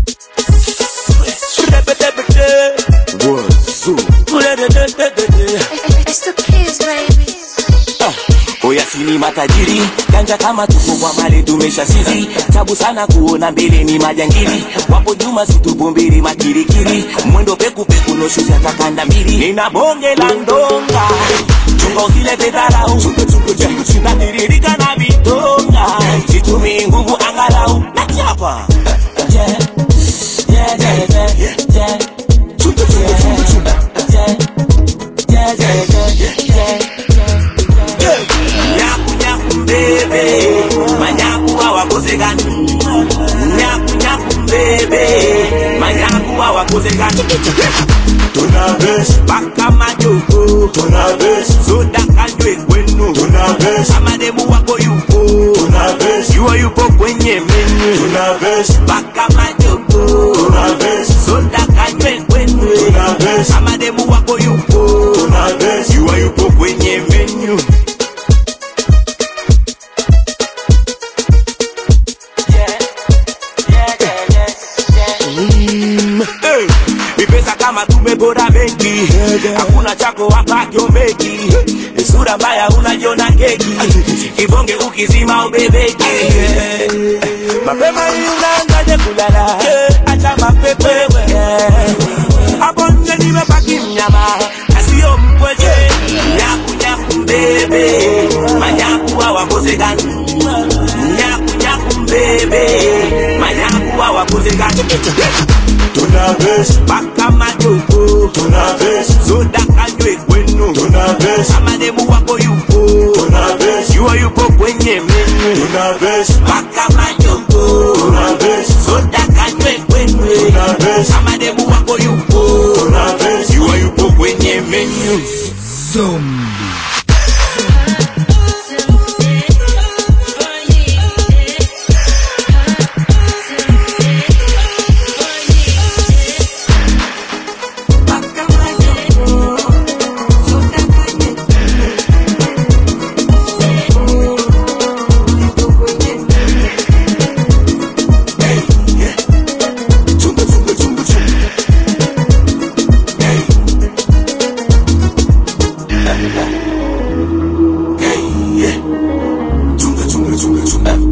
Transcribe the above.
It's the kids, baby. Oya sini matajiri ganja kama tuko kwa mali tumesha sisi tabu sana kuona mbele ni majangili wapo nyuma situpo mbili makirikiri mwendo peku peku noshusha takanda mbili nina bonge la ndonga chungo kile pedharau natiririka na vitonga situmii nguvu angalau nachapa Yeah, yeah, yeah, yeah, yeah. Yeah, yeah, yeah, yeah, yeah. Nyaku nyaku mbebe manyaku hawakosekani nyaku nyaku mbebe manyaku hawakosekani Tunabes, mpaka majogo tunabes, soda kanywe kwenu tunabes, amademu wako yupo tunabes, yuwa yupo kwenye menu tunabes, mpaka majogo tunabes, soda kanywe kwenu tunabes, amademu wako yupo tunabes, yuwa yupo kwenye menu Hey, ni pesa kama tumebora benki hakuna chako wakakyomeki sura mbaya unajiona keki kibonge ukizima ubebeki mapema hii unaanzaje kulala acha mapepe hapo nje nimebaki mnyama asiyo mpweje nyaku nyaku mbebe manyaku hawakosekani nyaku nyaku mbebe manyaku hawakosekani tunabes, mpaka majogo tunabes, soda kanywe kwenu tunabes, amademu wako yupo tunabes, yuwa yupo kwenye menu tunabes, mpaka majogo tunabes, soda kanywe kwenu tunabes, amademu wako yupo tunabes, yuwa yupo kwenye menu chunga chunga chunga chunga. Chunga chunga chunga chunga.